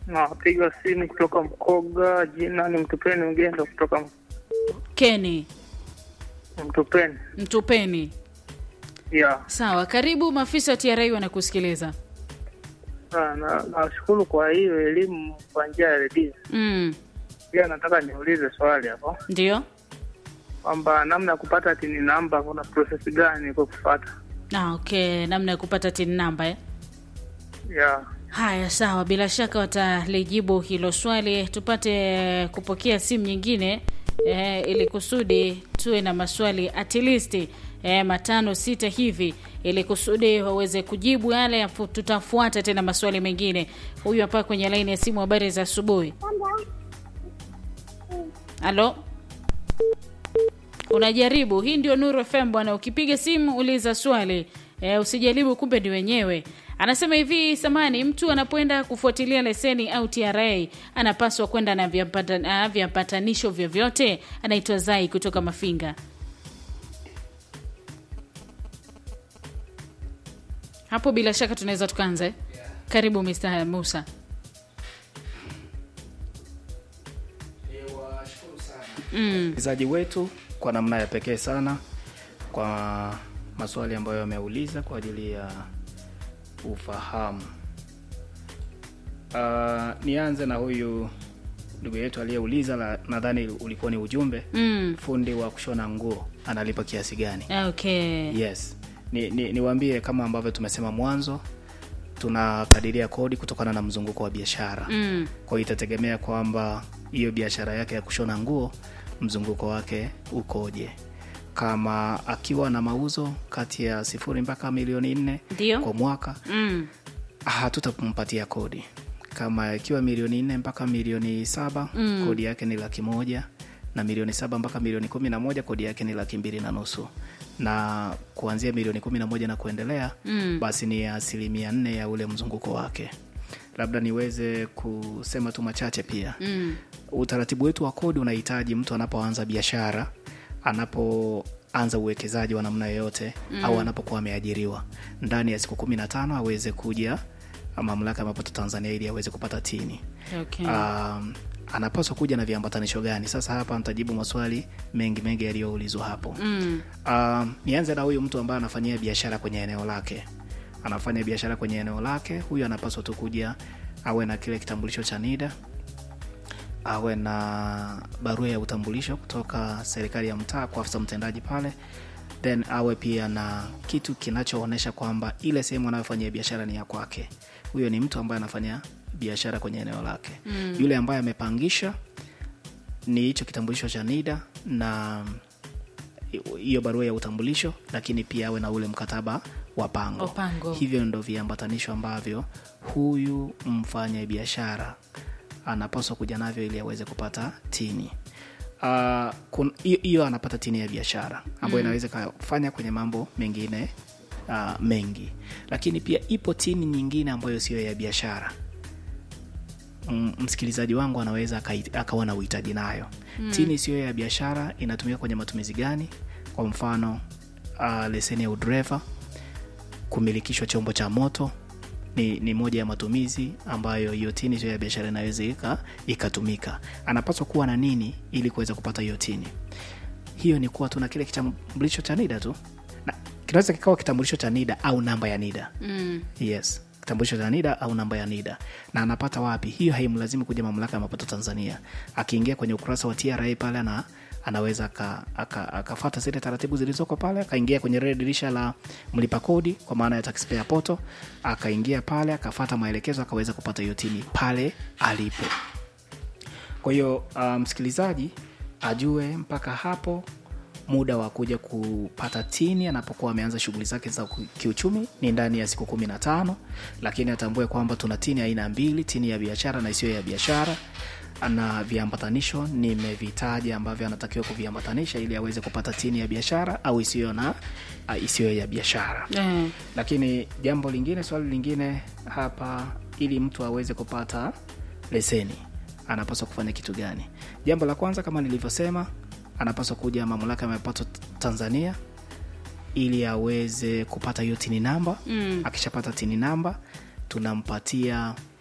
Napiga simu kutoka Mkoga, jina ni Mtupeni Mgendo kutoka Keni Mtupeni. Mtupeni. Ya, Sawa, karibu. Maafisa wa TRA wanakusikiliza. na- na- nashukuru kwa hiyo elimu kwa njia ya redio. Mm, Pia nataka niulize swali hapo ndio. kwamba namna ya kupata tini namba, kuna process gani kwa kufuata? Ah, okay, namna ya kupata tin namba eh? Ya, Haya, sawa, bila shaka watalijibu hilo swali. Tupate kupokea simu nyingine eh, ili kusudi tuwe na maswali at least eh, matano sita hivi, ili kusudi waweze kujibu yale. afu Tutafuata tena maswali mengine. Huyu hapa kwenye laini ya simu. Habari za asubuhi. Halo, unajaribu? Hii ndio Nuru FM bwana. Ukipiga simu uliza swali e, usijaribu kumbe ni wenyewe. Anasema hivi, samani, mtu anapoenda kufuatilia leseni au TRA anapaswa kwenda na viambata- ah, viambatanisho vyovyote. Anaitwa Zai kutoka Mafinga. Hapo bila shaka tunaweza tukaanza. eh? Karibu Mr. Musa. msikilizaji wetu kwa namna ya pekee sana kwa maswali ambayo ameuliza kwa ajili ya ufahamu. Uh, nianze na huyu ndugu yetu aliyeuliza, la- nadhani ulikuwa ni ujumbe Mm. fundi wa kushona nguo analipa kiasi gani? Okay. Yes, ni, ni, niwaambie kama ambavyo tumesema mwanzo, tunakadiria kodi kutokana na mzunguko wa biashara Mm. kwa hiyo itategemea kwamba hiyo biashara yake ya kushona nguo mzunguko wake ukoje. Kama akiwa na mauzo kati ya sifuri mpaka milioni nne Ndio. kwa mwaka, Mm. hatutampatia kodi. Kama ikiwa milioni nne mpaka milioni saba Mm. kodi yake ni laki moja na milioni saba mpaka milioni kumi na moja kodi yake ni laki mbili na nusu na kuanzia milioni kumi na moja na kuendelea Mm. basi ni asilimia nne ya ule mzunguko wake. Labda niweze kusema tu machache pia Mm. utaratibu wetu wa kodi unahitaji mtu anapoanza biashara anapoanza uwekezaji wa namna yoyote mm. au anapokuwa ameajiriwa ndani ya siku kumi na tano aweze kuja mamlaka ya mapato Tanzania ili aweze kupata tini. Okay. Um, anapaswa kuja na viambatanisho gani? Sasa hapa nitajibu maswali mengi mengi yaliyoulizwa hapo. Mm. Um, nianze na huyu mtu ambaye anafanyia biashara kwenye eneo lake, anafanya biashara kwenye eneo lake. Huyu anapaswa tu kuja awe na kile kitambulisho cha NIDA, awe na barua ya utambulisho kutoka serikali ya mtaa kwa afisa mtendaji pale, then awe pia na kitu kinachoonyesha kwamba ile sehemu anayofanyia biashara ni ya kwake. Huyo ni mtu ambaye anafanya biashara kwenye eneo lake. Mm. Yule ambaye amepangisha ni hicho kitambulisho cha NIDA na hiyo barua ya utambulisho, lakini pia awe na ule mkataba wa pango. Wa pango. Hivyo ndo viambatanisho ambavyo huyu mfanya biashara anapaswa kuja navyo ili aweze kupata tini. Ah, kun- hiyo hiyo anapata tini ya biashara ambayo inaweza kafanya kwenye mambo mengine uh, mengi, lakini pia ipo tini nyingine ambayo siyo ya biashara mm, msikilizaji wangu anaweza akai- akawa na uhitaji nayo mm. tini siyo ya biashara inatumika kwenye matumizi gani kwa mfano uh, leseni ya udereva kumilikishwa chombo cha moto ni, ni moja ya matumizi ambayo hiyo tini sio ya biashara inaweza ika- ikatumika anapaswa kuwa na nini ili kuweza kupata hiyo tini hiyo ni kuwa tuna kile kitambulisho cha nida tu na kinaweza kikawa kitambulisho cha nida au namba ya nida Mm. yes kitambulisho cha nida au namba ya nida na anapata wapi hiyo haimlazimu kuja mamlaka ya mapato tanzania akiingia kwenye ukurasa wa tra pale ana anaweza akafata aka, akafata zile taratibu zilizoko pale akaingia kwenye lile dirisha la mlipa kodi kwa maana ya taxpayer portal akaingia pale akafata maelekezo akaweza kupata hiyo tini pale alipo kwa hiyo uh, msikilizaji ajue mpaka hapo muda wa kuja kupata tini anapokuwa ameanza shughuli zake za ku- kiuchumi ni ndani ya siku kumi na tano lakini atambue kwamba tuna tini aina mbili tini ya biashara na isiyo ya biashara na viambatanisho nimevitaja ambavyo anatakiwa kuviambatanisha ili aweze kupata tini ya biashara au isiyo na uh, isiyo ya biashara Eh. lakini jambo lingine swali lingine hapa ili mtu aweze kupata leseni anapaswa kufanya kitu gani jambo la kwanza kama nilivyosema anapaswa kuja mamlaka ya mapato tanzania ili aweze kupata hiyo tini namba Mm. akishapata tini namba tunampatia